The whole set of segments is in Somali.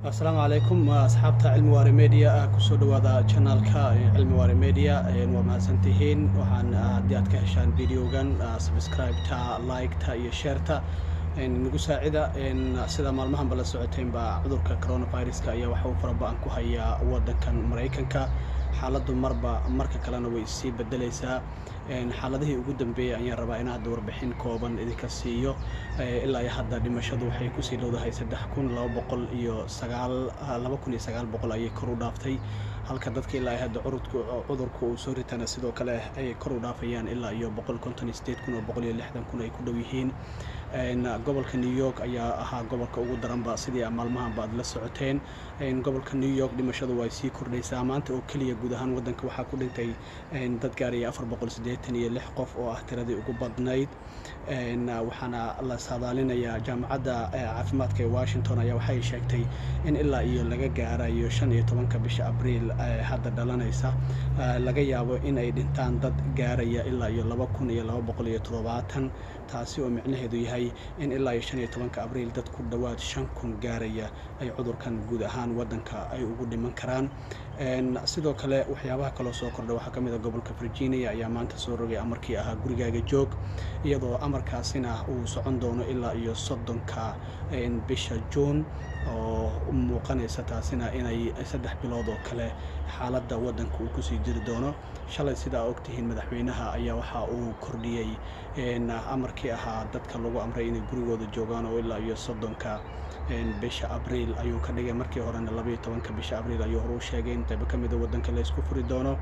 asalaamu calaykum asxaabta cilmi waare media kusoo dhawaada janaalka cilmi waare media waa mahadsantihiin waxaan haddii aad ka heshaan videogan subscribe-ta like-ta iyo sheerta nagu saacida sida maalmahanba la socoteynba cudurka coronaviruska ayaa waxa uu faraba-an ku hayaa wadankan maraykanka xaaladdu marba marka kalena way sii bedelaysaa xaaladihii ugu dambeeyey ayaan rabaa in hadda warbixin kooban idinka siiyo ilaa iyo hadda dhimashadu waxay kusii dhowdahay saddex kun laba boqol iyo sagaal laba kun iyo sagaal boqol ayay kor u dhaaftay halka dadka ilaa hadda cudurka uu soo ritana sidoo kale ay kor u dhaafayaan ilaa iyo boqol konton iyo sideed kun oo boqol iyo lixdan kun ay ku dhow yihiin gobolka new york ayaa ahaa gobolka ugu daranba sidii maalmahanba aad la socoteen gobolka new york dhimashadu way sii kordhaysaa maanta oo keliya guud ahaan wadanka waxaa ku dhintay dad gaaraya afar boqol siddeetan iyo lix qof oo ah tiradii ugu badnayd waxaana la saadaalinayaa jaamacadda caafimaadka ee washington ayaa waxay sheegtay in ilaa iyo laga gaarayo shan iyo tobanka bisha abriil hadda dhalanaysa laga yaabo in ay dhintaan dad gaaraya ilaa iyo laba kun iyo laba boqol iyo toddobaatan taasi oo micnaheedu yahay in ilaa iyo shan iyo tobanka abriil dad ku dhowaad shan kun gaaraya ay cudurkan guud ahaan wadanka ay ugu dhiman karaan sidoo kale waxyaabaha kaloo soo kordha waxaa ka mid a gobolka virginia ayaa maanta soo rogay amarkii ahaa gurigaaga joog iyadoo amarkaasina uu socon doono ilaa iyo soddonka bisha juun oo muuqanaysa taasina inay saddex bilood oo kale xaaladda wadanka uu kusii jiri doono shalay sidaa ogtihiin madaxweynaha ayaa waxa uu kordhiyey amarkii ahaa dadka lagu amray inay gurigooda joogaan oo ilaa iyo soddonka bisha abriil ayuu ka dhigay markii horena labaiyo tobanka bisha abriil ayuu hore u sheegay in qaybo ka mida wadanka la isku furi doono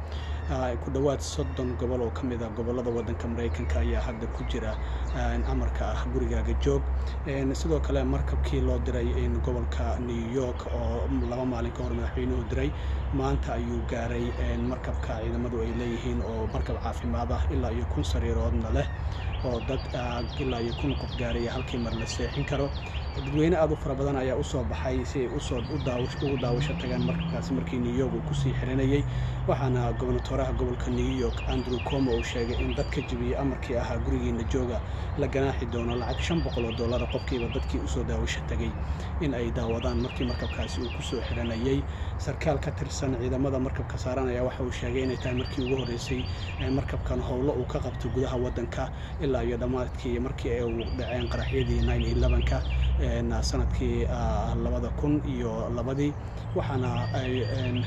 ku dhowaad soddon gobol oo ka mid a gobolada wadanka maraykanka ayaa hadda ku jira amarka ah gurigaaga joog sidoo kale markabkii loo diray gobolka new york oo laba maalin ka hor madaxweynuhu diray maanta ayuu gaaray markabka ciidamadu ay leeyihiin oo markab caafimaad ah ilaa iyo kun sariiroodna leh oo dad ilaa iyo kun qof gaaraya halkii mar la seexin karo dadweyne aad u fara badan ayaa usoo baxay si ay usoo ugu daawasho tagaan markabkaasi markii new york uu kusii xiranayay waxaana gobonatoraha gobolka new york andrew como uu sheegay in dad ka jebiyey amarkii ahaa gurigiina jooga la ganaaxi doono lacag shan boqol oo dollara qofkiiba dadkii usoo daawasho tagay in ay daawadaan markii markabkaasi uu kusoo xiranayay sarkaal ka tirsan ciidamada markabka saaran ayaa waxa uu sheegay inay tahay markii ugu horreysay markabkan howlo uu ka qabto gudaha wadanka ilaa iyo dhammaadkii markii ay dhaceen qaraxyadii nine elevenka sanadkii labada kun iyo labadii waxaana ay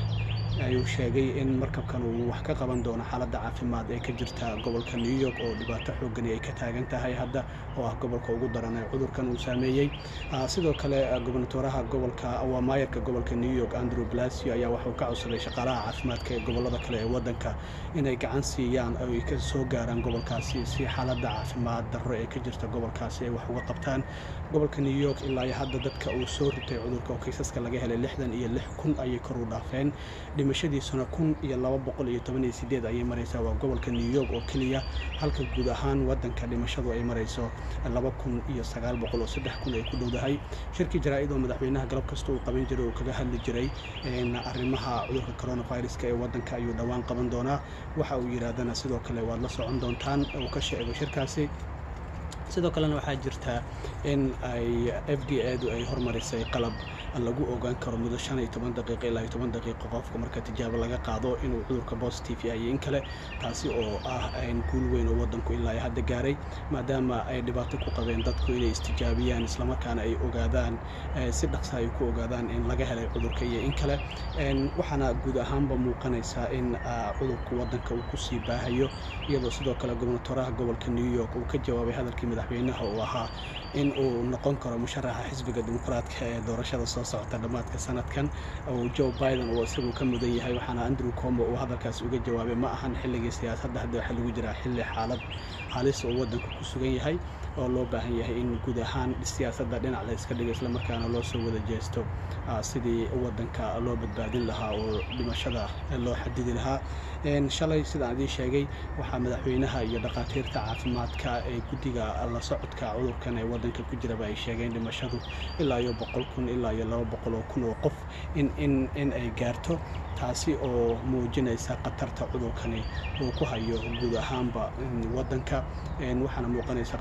ayuu sheegay in markabkan uu wax ka qaban doono xaaladda caafimaad ee ka jirta gobolka new york oo dhibaato xoogani ay ka taagan tahay hadda oo ah gobolka ugu daran ee cudurkan uu saameeyey sidoo kale gobonatoraha gobolka waa maayarka gobolka new york andrew blasio ayaa waxuu ka codsaday shaqaalaha caafimaadka ee gobolada kale ee wadanka inay gacan siiyaan oo ay ka soo gaaraan gobolkaasi si xaaladda caafimaad darro ee ka jirta gobolkaasi ay wax uga qabtaan gobolka new york ilaa iyo hadda dadka uu soo ritay cudurka oo kaysaska laga helay lixdan iyo lix kun ayay kor u dhaafeen dhimashadiisuna kun iyo laba boqol iyo toban iyo sideed ayay maraysaa waa gobolka new york oo keliya halka guud ahaan wadanka dhimashadu ay marayso laba kun iyo sagaal boqol oo saddex kun ay ku dhowdahay shirkii jaraa-id oo madaxweynaha galab kasta uu qaban jiray oo kaga hadli jiray arrimaha cudurka coronaviruska ee wadanka ayuu dhowaan qaban doonaa waxa uu yidhaahdana sidoo kale waad la socon doontaan uu ka sheego shirkaasi sidoo kalena waxaa jirta in ay f d edu ay hormarisay qalab lagu ogaan karo muddo shan iyo toban daqiiqo ilaa iyo toban daqiiqo qofka marka tijaabo laga qaado inuu cudurka positive yahay in kale taasi oo ah guul weyn oo wadanku ilaa ay hadda gaaray maadaama ay dhibaato ku qabeen dadku inay istijaabiyaan islamarkaana ay ogaadaan si dhaqsa ay ku ogaadaan in laga helay cudurka iyo in kale waxaana guud ahaanba muuqanaysaa in cudurka wadanka uu kusii baahayo iyadoo sidoo kale gobonatoraha gobolka new york uu ka jawaabay hadalkii madaxweynaha uu ahaa in uu noqon karo musharaxa xisbiga dimuqraadka ee doorashada soo socota dhammaadka sanadkan oo joe biden uu isagu ka mudan yahay waxaana andrew como uu hadalkaas uga jawaabay ma ahan xilligii siyaasadda hadda waxaa lagu jiraa xilli xaalad halis oo wadanku ku sugan yahay oo loo baahan yahay in guud ahaan siyaasadda dhinac la iska dhigo islamarkaana loo soo wada jeesto sidii wadanka loo badbaadin lahaa oo dhimashada loo xadidi lahaa shalay sidaan idiin sheegay waxaa madaxweynaha iyo dhakhaatiirta caafimaadka ee guddiga la socodka cudurkan ee wadanka ku jiraba ay sheegeen dhimashadu ilaa iyo boqol kun ilaa iyo laba boqol oo kun oo qof in in in ay gaarto taasi oo muujinaysa khatarta cudurkani uu ku hayo guud ahaanba wadanka waxaana muuqanaysa khatartaas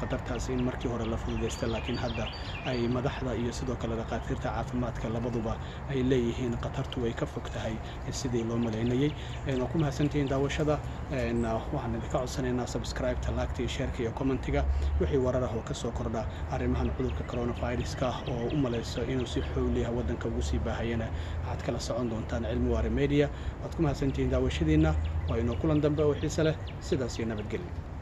arrintaas in markii hore la fududaysta laakiin hadda ay madaxda iyo sidoo kale dhakhaatiirta caafimaadka labaduba ay leeyihiin khatartu way ka fog tahay sidii loo malaynayey waa ku mahadsantihiin daawashada waxaan idinka codsanaynaa subscribe-ta laagta iyo sheerka iyo commentiga wixii warar ah oo ka soo kordha arrimahan cudurka coronaviruska oo u malayso inuu si xooliah waddanka ugu sii baahayana waxaad kala socon doontaan cilmi waare media waad ku mahadsantihiin daawashadiinna waa inoo kulan dambe oo xiise leh sidaas iyo nabadgelyo